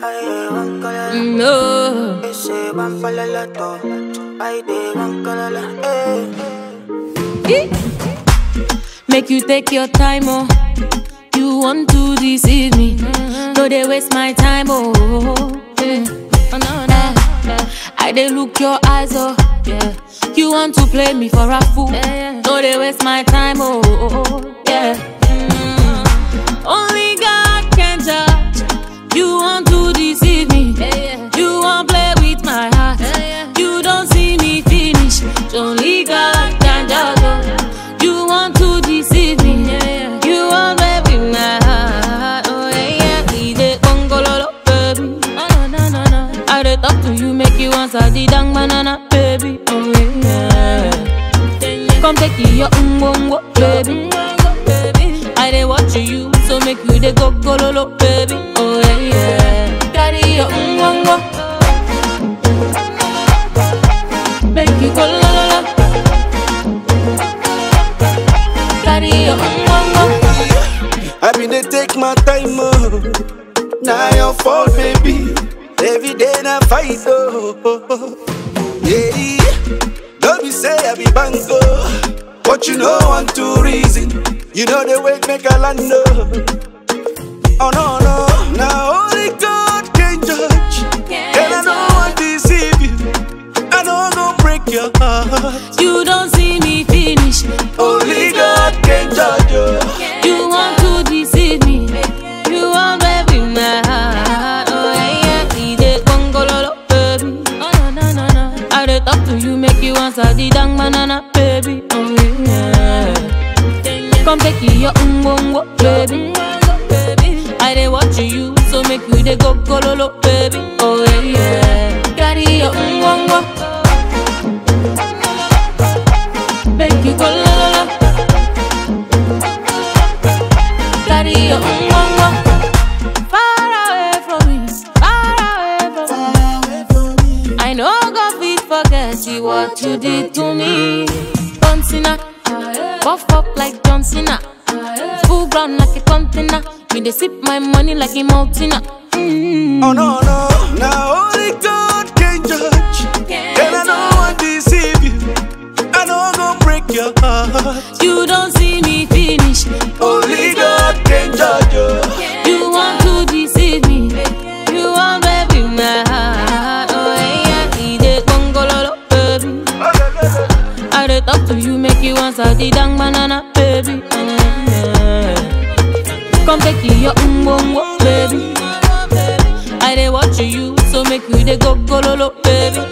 Ay, van colala. No. Ese van pa' la lato. Ay, de van colala. Eh. Make you take your time, oh. You want to deceive me. No, they waste my time, oh. Yeah. Oh, no, no. I they look your eyes, oh. Yeah. You want to play me for a fool. No, they waste my time, oh. Yeah. Mm. Only God can judge. You want to deceive me. You want play with my heart. You don't see me finish. Only God can judge. oh. You want to deceive me. You want play with my heart. Oh yeah, yeah. We dey gongololo, baby. Oh no no no no. I dey talk to you, make you answer the dang banana, baby. Oh yeah. Come take your umbongo, baby. I dey watch you, so make you dey go gololo, baby. Oh yeah, yeah. Carry your umbongo, make you go la la la. Carry your umbongo. I been dey take my time, oh. Now your fault, baby. Every day na fight, oh. Yeah, don't be say I be bango, but you know one two reason. You know the way make a land, oh. Oh no no, now only God can judge, and I don't want to deceive you. I don't go break your heart. You don't see me finish. Only God can judge you. You want to deceive me. You want baby my heart. Oh yeah, yeah. We dey gongololo, baby. Oh no no no no. I dey talk to you, make you answer the dang banana, baby. Oh yeah. Come take your umbongo, baby. I dey watch you, so make you dey go gololo, baby. Oh yeah, yeah. Carry your umbongo, make you go la la la. Carry your umbongo, far away from me, far away from me. I know God fit forget you what you did to me. John Cena, buff up like John Cena, full ground like a container. Me dey sip my money like a mountain. Mm. Oh no no, now only God can judge, and I don't want to deceive you. I don't go break your heart. You don't see me finish. Only God can judge you. You want to deceive me. You want baby my heart. Oh yeah, we dey gongololo, baby. I dey talk to you, make you answer the dang banana, baby. Mm. Come take your umbongo, baby. I dey watch you, so make you dey go gololo, baby.